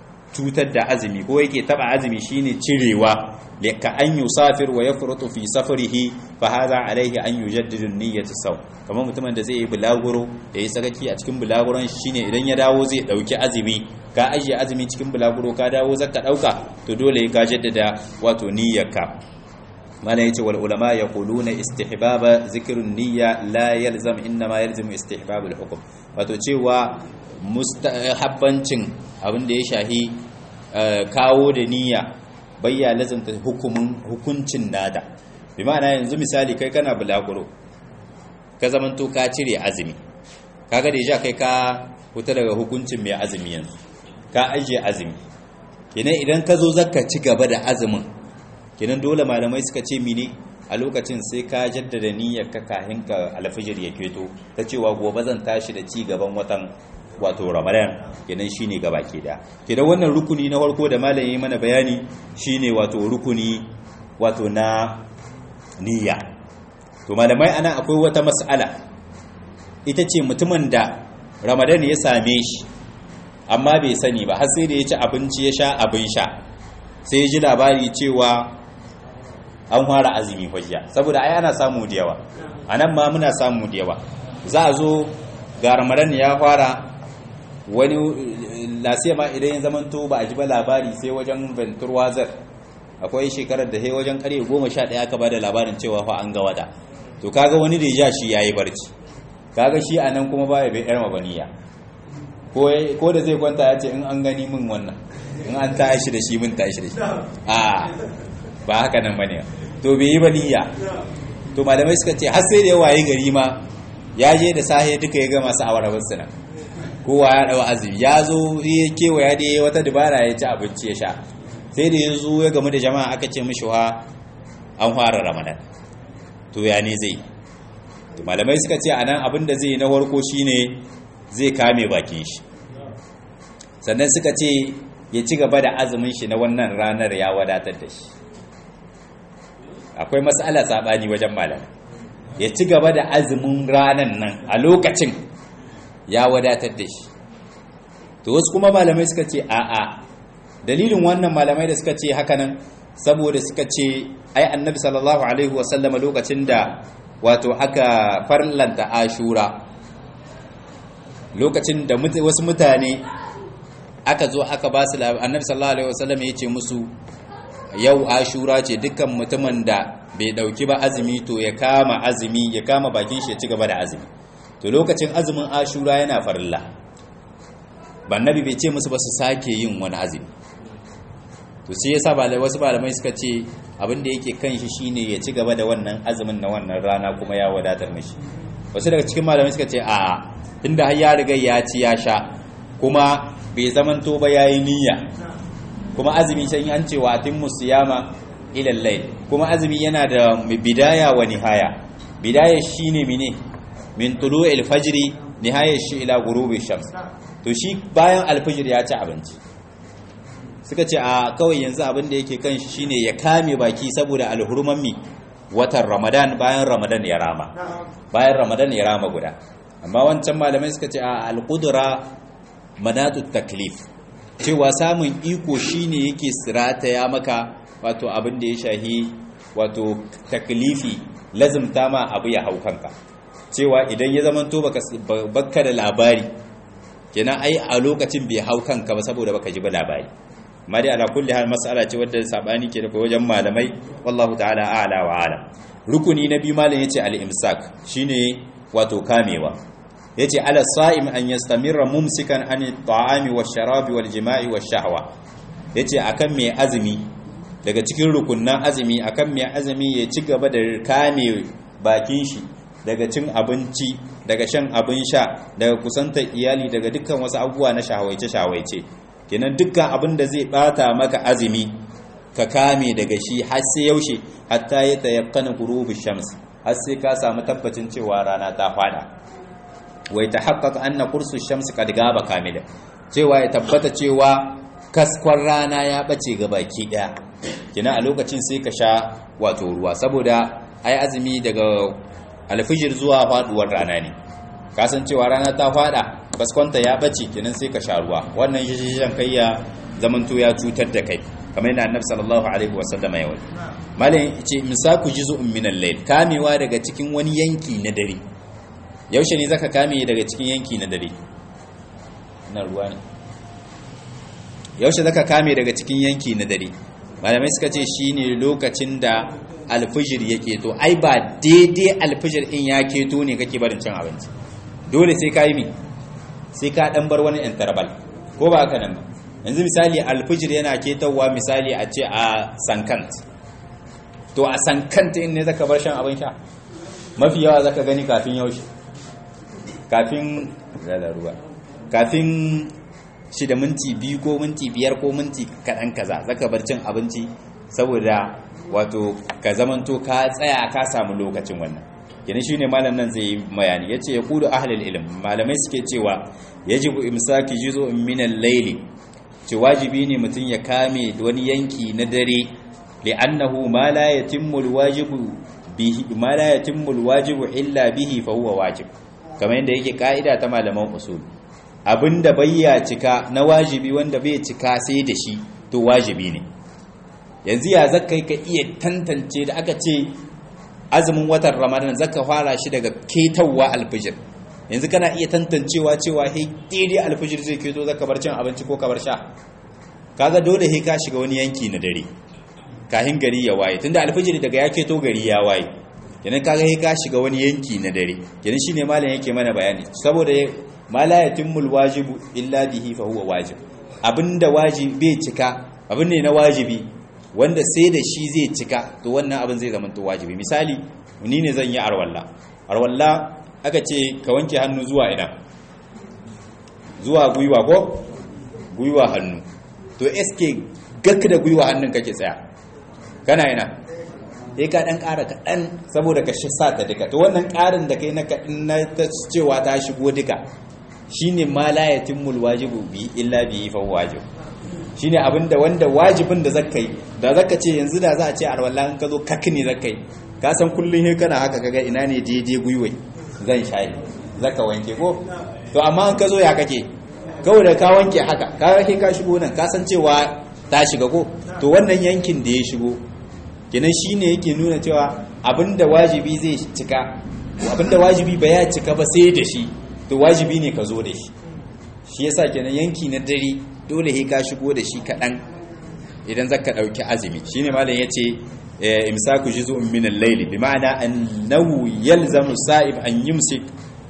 cutar da azumi ko yake taba azumi shine cirewa ka an yusafir wa yafrutu fi safarihi fa hadha alayhi an yujaddidu niyyatu saw kamar mutumin da zai yi bulaguro da yi sakaki a cikin bulaguron shine idan ya dawo zai dauki azumi ka ajiye azumi cikin bulaguro ka dawo zaka dauka to dole ka jaddada wato niyyarka mana yace wal ulama yaquluna istihbaba zikrun niyya la yalzam inma yalzamu istihbabul hukm wato cewa mustahabbancin abin da ya shahi kawo da niyya bayya lazanta hukumin hukuncin nada bi ma'ana yanzu misali kai kana bulaguro ka zamanto ka cire azumi kaga da ja kai ka fita daga hukuncin mai azumi yanzu ka ajiye azumi kenan idan ka zo zaka ci gaba da azumin kenan dole malamai suka ce mini a lokacin sai ka jaddada niyyar ka kahin ka alfijir ya keto ta cewa gobe zan tashi da ci gaban watan wato ramadan kenan shine gabaki da kenan wannan rukuni na farko da malam yayi mana bayani shine wato rukuni wato na niyya to malamai ana akwai wata mas'ala ita ce mutumin da ramadan ya same shi amma bai sani ba har sai da ya ci abinci ya sha abin sha sai ya ji labari cewa an fara azumi hujja saboda ai ana samu da yawa anan ma muna samu da yawa za a zo ga ramadan ya fara wani lasiya ma idan ya zamanto ba a ji ba labari sai wajen ventur wazar akwai shekarar da sai wajen karye goma sha ɗaya aka ba da labarin cewa fa an ga wata to kaga wani da ya shi ya yi barci kaga shi a nan kuma ba ya bai yar mabaniya ko da zai kwanta ya ce in an gani min wannan in an tashi da shi min tashi da shi a ba haka nan bane to bai yi baniya to malamai suka ce har sai da ya waye gari ma ya je da sahe duka ya ga masu awarabar su nan kowa ya dawa azumi ya zo ya kewaya da ya wata dabara ya ci abinci ya sha sai da ya zo ya gamu da jama'a aka ce mishi wa an fara ramadan to ya ne zai to malamai suka ce anan abin da zai na farko shine zai kame bakin shi sannan suka ce ya ci gaba da azumin shi na wannan ranar ya wadatar da shi akwai matsala sabani wajen malamai ya ci gaba da azumin ranar nan a lokacin ya wadatar da shi to wasu kuma malamai suka ce a'a dalilin wannan malamai da suka ce hakanan saboda suka ce ai annabi sallallahu alaihi wasallam lokacin da wato aka farlanta ashura lokacin da wasu mutane aka zo aka ba su annabi sallallahu alaihi wasallam ya ce musu yau ashura ce dukkan mutumin da bai dauki ba azumi to ya kama azumi ya kama bakin shi ya ci gaba da azumi to lokacin azumin ashura yana farilla bannabi bai ce musu ba su sake yin wani azumi to sai yasa wasu malamai suka ce abin da yake kan shi shine ya ci gaba da wannan azumin na wannan rana kuma ya wadatar mishi wasu daga cikin malamai suka ce a'a tunda har ya riga ya ci ya sha kuma bai zamanto ba yayi niyya kuma azumi sai an ce wa atimmu siyama ila layl kuma azumi yana da bidaya wa nihaya bidaya shine mine min tulu'il fajri nihayar shi ila ghurubi shams to shi bayan alfajir ya ci abinci suka ce a kawai yanzu abin da yake kan shi shine ya kame baki saboda alhurman mi watan ramadan bayan ramadan ya rama bayan ramadan ya rama guda amma wancan malamai suka ce a alqudra manatu taklif cewa samun iko shine yake sirata ya maka wato abin da ya shahi wato taklifi lazimta ma abu ya hau kanka cewa idan ya zama to baka da labari kenan ai a lokacin bai hau kanka ba saboda baka ji ba labari amma dai ala kulli hal mas'ala ce wadda sabani ke da wajen malamai wallahu ta'ala a'la wa ala rukuni na biyu malam yace al-imsak shine wato kamewa yace ala sa'im an yastamirra mumsikan an at-ta'ami wash-sharabi wal-jima'i wash-shahwa yace akan mai azumi daga cikin rukunnan azumi akan mai azumi ya ci gaba da kame bakin shi daga cin abinci daga shan abin sha daga kusantar iyali daga dukkan wasu abubuwa na shawaice-shawaice kenan dukkan abin da zai bata maka azumi ka kame daga shi har sai yaushe hatta ya tayakkana ghurubi shams har sai ka samu tabbacin cewa rana ta fada wai tahaqqaq anna qursu shams qad gaba kamila cewa ya tabbata cewa kaskon rana ya bace ga baki daya kenan a lokacin sai ka sha wato ruwa saboda ai azumi daga alfijir zuwa faduwar rana ne kasancewa rana ta fada baskonta ya bace kenan sai ka sha ruwa wannan shishishan kai ya zamanto ya cutar da kai kamar yana annabi sallallahu alaihi wasallam ya wani malam yace misaku juz'un min al-layl kamewa daga cikin wani yanki na dare yaushe ne zaka kame daga cikin yanki na dare na ruwa ne yaushe zaka kame daga cikin yanki na dare malamai suka ce shine lokacin da alfijir ya keto ai ba daidai alfijir in ya keto ne kake barin cin abinci dole sai ka yi mi sai ka dan bar wani interval ko ba haka nan ba yanzu misali alfijir yana ketowa misali a ce a sankant to a sankant in ne zaka bar shan abin sha mafi yawa zaka gani kafin yaushe kafin ruwa kafin shi da minti biyu ko minti biyar ko minti kaɗan kaza zaka bar cin abinci saboda wato ka zamanto ka tsaya ka samu lokacin wannan kenan shine malam nan zai yi bayani yace ya kudu ahlul ilm malamai suke cewa yajibu imsaki juz'un min al-layli ce wajibi ne mutum ya kame wani yanki na dare li'annahu ma la yatimmu al-wajibu bihi ma la yatimmu al-wajibu illa bihi fa huwa wajib kamar yadda yake ka'ida ta malaman usul abinda bayya cika na wajibi wanda bai cika sai da shi to wajibi ne yanzu ya zaka ka iya tantance da aka ce azumin watan ramadan zaka fara shi daga ketawa alfijir yanzu kana iya tantancewa cewa he daidai alfijir zai keto zaka bar cin abinci ko ka bar sha kaga dole he ka shiga wani yanki na dare kahin gari ya waye tunda alfijir daga ya keto gari ya waye kenan kaga he ka shiga wani yanki na dare kenan shine malam yake mana bayani saboda ma la yatimul wajibu illa bihi fa huwa wajib abinda wajibi bai cika abin ne na wajibi wanda sai da shi zai cika to wannan abin zai zama to wajibi misali ni ne zan yi arwalla arwalla aka ce ka wanke hannu zuwa ina zuwa gwiwa ko gwiwa hannu to eske gak da gwiwa hannun kake tsaya kana ina sai ka dan ƙara kaɗan saboda ka shi sa ta duka to wannan ƙarin da kai na kaɗan na ta cewa ta shigo duka shine ma la yatimul wajibu bi illa bi fa wajib shine abinda wanda wajibin da zaka yi da zaka ce yanzu da za a ce arwalla in ka zo kakni zaka yi ka san kullun he kana haka kaga ina ne daidai gwiwai zan shayi zaka wanke ko to amma in ka zo ya kake kawai da ka wanke haka ka he ka shigo nan ka san cewa ta shiga ko to wannan yankin da ya shigo kenan shine yake nuna cewa abinda wajibi zai cika abinda wajibi ba ya cika ba sai da shi to wajibi ne ka zo da shi shi yasa kenan yanki na dare dole he ka shigo da shi kaɗan idan zaka ɗauki azumi shine malam yace imsaku juz'un min al-layl bi ma'ana annahu yalzamu sa'ib an yumsik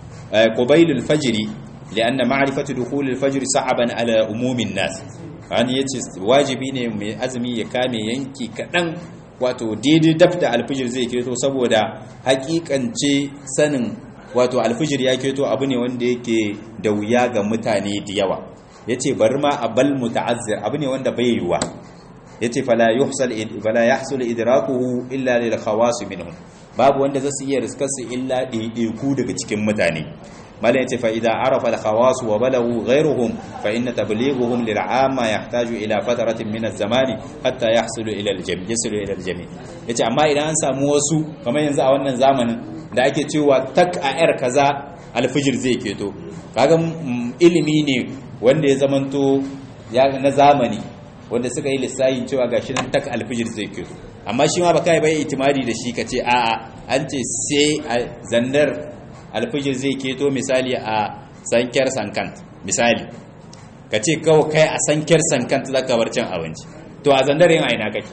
qabila al-fajr lianna ma'rifatu dukhul al-fajr sa'aban ala umumin nas an yace wajibi ne mai azumi ya kame yanki kaɗan wato daidai daf da alfijir zai keto saboda hakikance sanin wato alfijir ya keto abu ne wanda yake da wuya ga mutane da yawa yace bari ma abal muta'azzir abu ne wanda bai yiwa yace fala yuhsal fala yahsul idrakuhu illa lil khawas minhum babu wanda zasu iya riskar su illa ɗaiɗaiku daga cikin mutane malam yace fa idza arafa al khawas wa balagu ghayruhum fa inna tablighuhum lil amma yahtaju ila fatratin min az-zamani hatta yahsulu ila al jami' yasilu ila al jami' yace amma idan an samu wasu kamar yanzu a wannan zamanin da ake cewa tak a yar kaza alfijir zai keto kaga ilimi ne wanda ya zamanto ya na zamani wanda suka yi lissayin cewa gashi nan tak alfijir zai keto amma shi ma baka yi bai itimadi da shi kace a'a an ce sai a zandar alfijir zai keto misali a sankiyar sankant misali kace kawai kai a sankiyar sankant zaka bar cin abinci to a zandar yin aina kake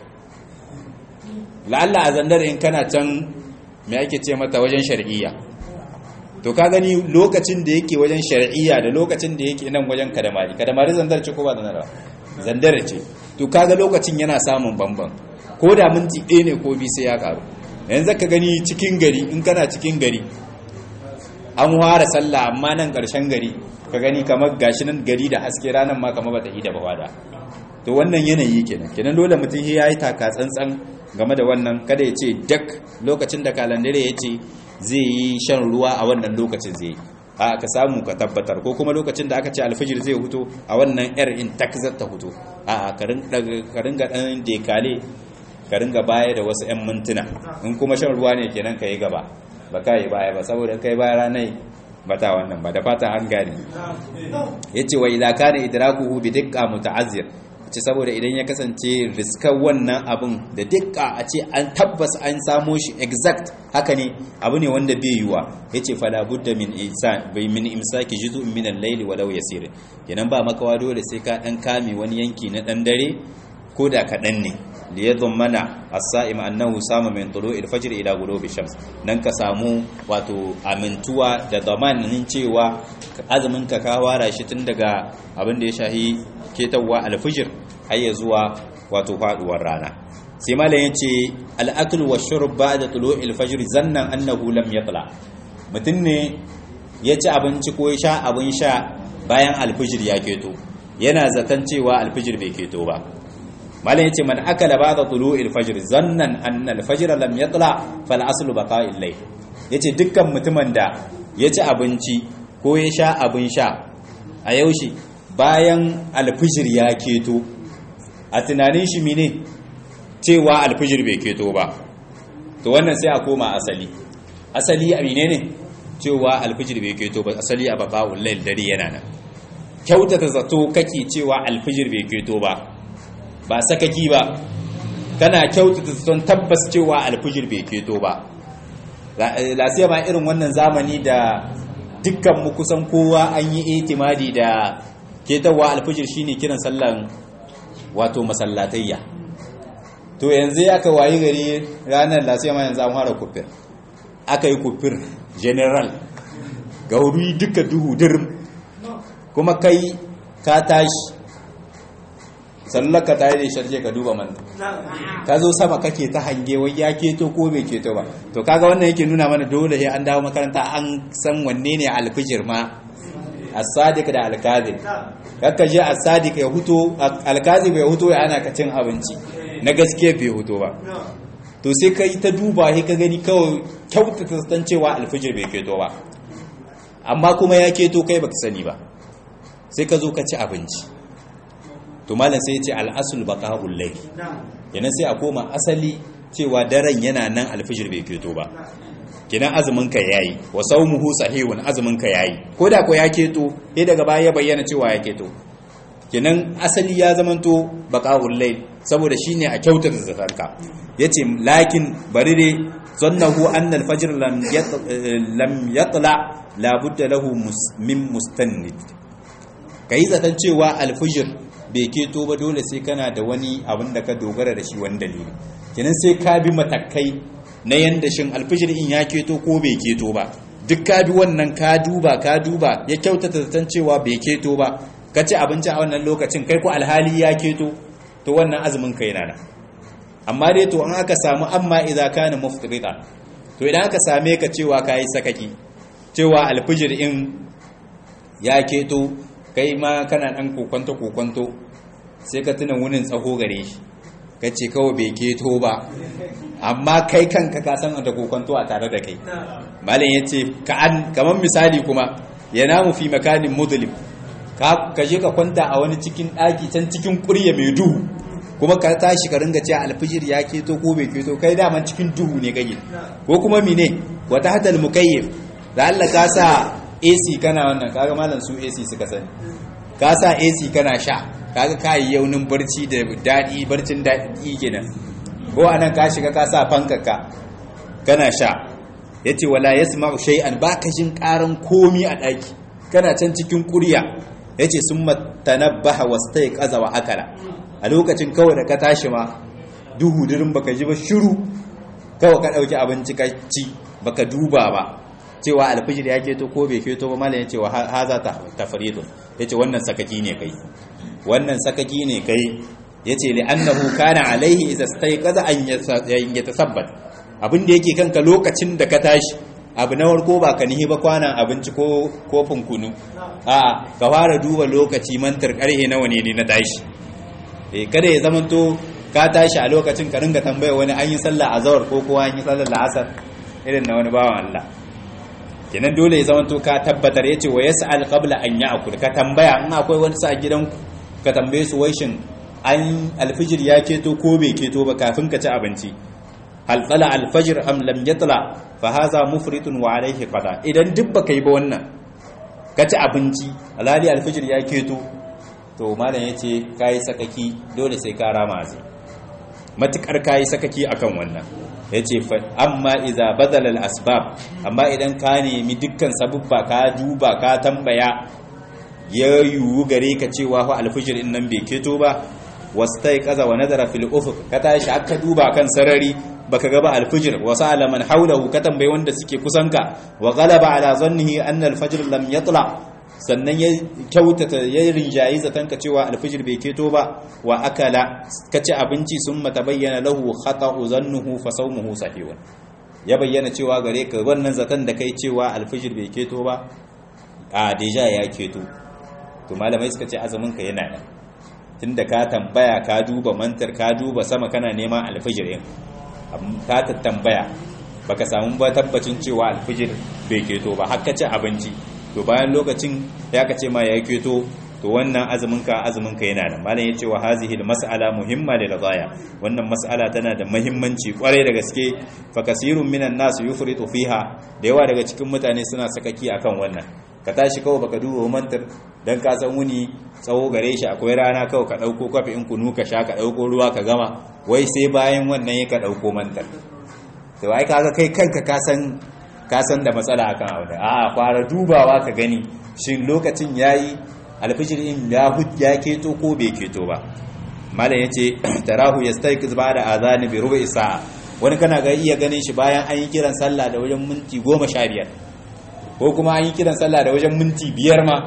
la'alla a zandar in kana can me ake ce mata wajen shar'iyya to ka gani lokacin da yake wajen shar'iyya da lokacin da yake nan wajen kadamari kadamari zandar ce ko ba zandar ba zandar ce to kaga lokacin yana samun bamban ko da minti ɗaya ne ko bi sai ya karu yanzu ka gani cikin gari in kana cikin gari an fara sallah amma nan ƙarshen gari ka gani kamar gashi nan gari da haske ranar ma kamar bata yi da bawada to wannan yanayi kenan kenan dole mutum ya yi taka tsantsan game da wannan kada ya ce dak lokacin da kalandare ya ce zai yi shan ruwa a wannan lokacin zai yi a ka samu ka tabbatar ko kuma lokacin da aka ce alfijir zai huto a wannan yar in takzar ta huto a ka ringa ɗan dekale ka ringa baya da wasu 'yan mintuna in kuma shan ruwa ne kenan ka yi gaba ba ka yi baya ba saboda kai baya ranai ba ta wannan ba da fata an gane ya ce wa idza kana idrakuhu bi dikka muta'azzir ce saboda idan ya kasance riskar wannan abin da dukka a ce an tabbas an samo shi exact haka ne abu ne wanda bai yiwa ya ce fala budda min insan bai min imsaki juzu min al-layl walau yasir kenan ba makawa dole sai ka dan kame wani yanki na dan dare ko da kaɗan ne li yadhammana as-sa'im annahu sama min tulu'i al-fajr ila ghurubi shams nan ka samu wato amintuwa da zamanin cewa azumin ka ka wara shi tun daga abin da ya shahi ketawa al-fajr har ya zuwa wato faduwar rana sai malam yace al-akl wa shurb ba'da tulu'i al-fajr zannan annahu lam yatla mutun ne ya ci abinci ko ya sha abin sha bayan al-fajr ya keto yana zaton cewa al-fajr bai keto ba malam yace man akala ba'da tulu'il fajr zannan anna al-fajr lam yatla fal aslu baqa'il layl yace dukkan mutumin da ya ci abinci ko ya sha abin sha a yaushe bayan alfijir ya keto a tunanin shi mine cewa alfijir bai keto ba to wannan sai a koma asali asali a mine ne cewa alfijir bai keto ba asali a baka'ul lail dare yana nan kyautata zato kake cewa alfijir bai keto ba ba sakaki ba kana kyautata zaton tabbas cewa alfijir bai keto ba lasiya ma irin wannan zamani da dukkan mu kusan kowa an yi itimadi da ketawa alfijir shine kiran sallan wato masallatayya to yanzu ya ka wayi gari ranar lasiya ma yanzu an fara kufir aka yi kufir general gauri duka duhu dirim kuma kai ka tashi sallaka ta yi da sharje ka duba man ka zo sama kake ta hange wai ya keto ko bai keto ba to kaga wannan yake nuna mana dole sai an dawo makaranta an san wanne ne alfijir ma as-sadiq da al-kadhib kakka je as-sadiq ya huto al-kadhib ya huto ya ana ka cin abinci na gaske bai huto ba to sai kai ta duba sai ka gani kawai kyautata san cewa alfijir bai keto ba amma kuma ya keto kai baka sani ba sai ka zo ka ci abinci to malam sai ya ce al'asul baqa'ul layl kenan sai a koma asali cewa daren yana nan alfijir bai keto ba kenan azumin ka yayi wa sawmuhu sahihun azumin ka yayi ko da ko ya keto sai daga baya ya bayyana cewa ya keto kenan asali ya zamanto baqa'ul layl saboda shine a kyautar zakarka yace lakin bari dai zannahu anna al-fajr lam lam yatla la budda lahu min mustannid kai zaton cewa al-fajr bai keto ba dole sai kana da wani abin da ka dogara da shi wani dalili kenan sai ka bi matakai na yanda shin alfijir in ya keto ko bai keto ba duk ka bi wannan ka duba ka duba ya kyautata zaton cewa bai keto ba ka ci abinci a wannan lokacin kai ko alhali ya keto to wannan azumin ka yana nan amma dai to an aka samu amma idza kana muftirita to idan aka same ka cewa kai sakaki cewa alfijir in ya keto kai ma kana dan kokonto kokonto sai ka tuna wunin tsaho gare shi ka ce kawai bai keto ba amma kai kanka ka san da kokonto a tare da kai malam ya ce kamar misali kuma ya namu fi makanin mudlim ka je ka kwanta a wani cikin ɗaki can cikin ƙurya mai duhu kuma ka tashi ka ringa cewa alfijir ya keto ko bai keto kai daman cikin duhu ne kage ko kuma mine wata hadal mukayyif da Allah ka sa AC kana wannan kaga malam su AC suka sani ka sa AC kana sha kaga ka yi yaunin barci da daɗi barcin daɗi kenan ko anan ka shiga ka sa fankaka kana sha yace wala yasma'u shay'an baka jin karan komi a ɗaki kana can cikin ƙurya yace summa tanabbaha wastaiqaza wa akala a lokacin kawai da ka tashi ma duhu dirin baka ji ba shiru kawai ka ɗauki abinci ka ci baka duba ba cewa alfijir ya keto ko bai keto ba malam yace wa haza tafridun yace wannan sakaki ne kai wannan sakaki ne kai yace li annahu kana alaihi idza stayqaza an yatasabbat abin da yake kanka lokacin da ka tashi abu na warko ba ka nihi ba kwanan abinci ko kofin kunu a ka fara duba lokaci mantar karhe nawa ne na tashi eh kada ya zamanto ka tashi a lokacin ka ringa tambaya wani an yi sallah azhar ko kowa an yi sallar la'asar irin na wani bawan Allah kenan dole ya zamanto ka tabbatar yace wa yas'al qabla an ya'kul ka tambaya in akwai wani sa gidan ka tambaye su wai shin an alfijir ya keto ko bai keto ba kafin ka ci abinci hal tsala alfajir am lam yatla fa hadha mufritun wa alayhi qada idan duk baka yi ba wannan ka ci abinci alali alfajir ya keto to malam yace kai sakaki dole sai ka rama azai matukar kai sakaki akan wannan yace fa amma idza badala al asbab amma idan ka nemi dukkan sabubba ka duba ka tambaya ya yiwu gare ka cewa fa alfajir din nan bai keto ba wastai kaza wa nazara fil ufuq ka tashi aka duba kan sarari baka ga ba alfijir wa sa'ala man hawlahu ka tambayi wanda suke kusanka wa ghalaba ala zannihi anna alfajr lam yatla sannan ya kyautata ya rinjayi zatanka cewa alfijir bai keto ba wa akala ka ci abinci sun mata bayyana lahu khata'u zannuhu fa sawmuhu sahihun ya bayyana cewa gare ka wannan zatan da kai cewa alfijir bai keto ba a deja ya keto to malamai suka ce azumin ka yana nan tunda ka tambaya ka duba mantar ka duba sama kana neman alfijir din ka ta tambaya baka samu ba tabbacin cewa alfijir bai keto ba har ka ci abinci to bayan lokacin ya ka ce ma ya keto to wannan azumin ka azumin ka yana nan malam yace wa hazihi mas'ala muhimma lil ghaya wannan mas'ala tana da muhimmanci kwarai da gaske fa kasirun minan nas yufritu fiha da yawa daga cikin mutane suna sakaki akan wannan ka tashi kawai baka duba mantar dan ka san wuni tsawo gare shi akwai rana kawai ka dauko kafi in kunu ka sha ka dauko ruwa ka gama wai sai bayan wannan ya ka dauko mantar to ai kaga kai kanka ka san ka san da matsala akan abu da a'a fara dubawa ka gani shin lokacin yayi alfijir in ya hujja keto ko bai keto ba malam yace tarahu yastayqiz ba'da adhan bi rubu'i sa'a wani kana ga iya ganin shi bayan an yi kiran sallah da wajen minti 15 ko kuma an yi kiran sallah da wajen minti 5 ma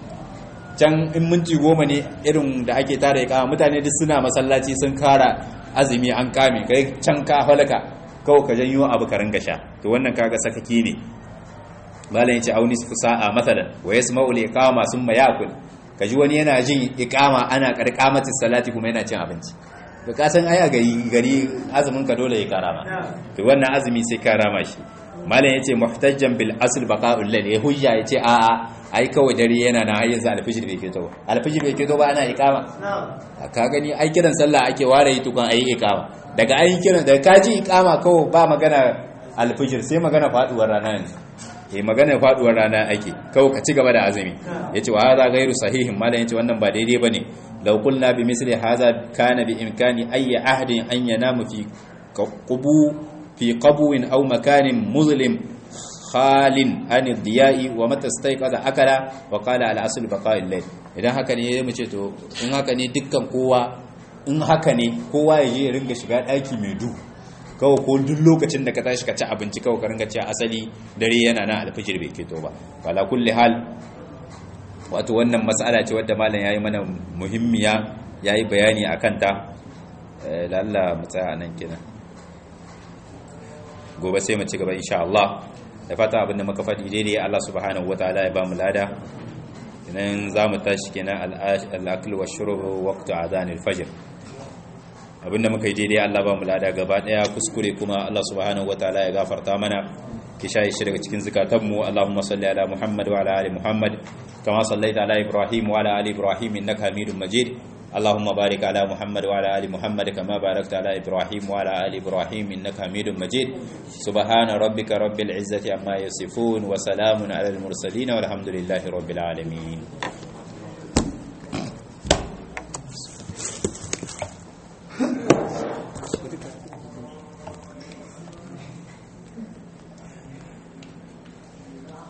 can in minti 10 ne irin da ake tara ya kama mutane duk suna masallaci sun kara azumi an kame kai can ka halaka kawai ka janyo abu ka ringa sha to wannan kaga sakaki ne malam yace auni su sa'a masalan wa yasma'u al-iqama summa ya'kul kaji wani yana jin iqama ana karkamatis salati kuma yana cin abinci to ka san ai a gari gari azumin ka dole ya karama to wannan azumi sai karama shi malam yace muhtajjan bil asl baqa'ul layl ya hujja yace a a ai kawai dare yana na har yanzu alfijir bai fito alfijir bai fito ba ana iqama ka gani ai kiran sallah ake ware yi tukan ai iqama daga ai kiran daga kaji iqama kawai ba magana alfijir sai magana faduwar rana ne eh magana faduwar rana ake kawai ka ci gaba da azumi yace wa hadha ghairu sahihin malam yace wannan ba daidai bane law qulna bi misli hadha kana bi imkani ayyi ahdin an yanamu fi qubu fi qabwin aw makanin muzlim khalin an diya'i wa mata staiqaza akala wa qala al asl baqa'il layl idan haka ne mu ce to in haka ne dukkan kowa in haka ne kowa ya je ya ringa shiga daki mai duhu kawai ko duk lokacin da ka tashi ka ci abinci kawai ka ringa ci asali dare yana nan alfijir bai keto ba wala kulli hal wato wannan mas'ala ce wadda malam yayi mana muhimmiya yayi bayani akan ta lalla mu tsaya nan kenan gobe sai mu ci gaba insha Allah da fata abin da muka faɗi daidai Allah subhanahu wataala ya ba mu lada idan za mu tashi kenan al-akl wa shurb waqtu adhan al-fajr abinda muka yi daidai Allah ba mu lada gaba daya kuskure kuma Allah subhanahu wataala ya gafarta mana ki shayi shi daga cikin zakatanmu Allahumma salli ala Muhammad wa ala ali Muhammad kama sallaita ala Ibrahim wa ala ali Ibrahim innaka Hamidum Majid اللهم بارك على محمد وعلى ال محمد كما باركت على ابراهيم وعلى ال ابراهيم انك حميد مجيد سبحان ربك رب العزه عما يصفون وسلام على المرسلين والحمد لله رب العالمين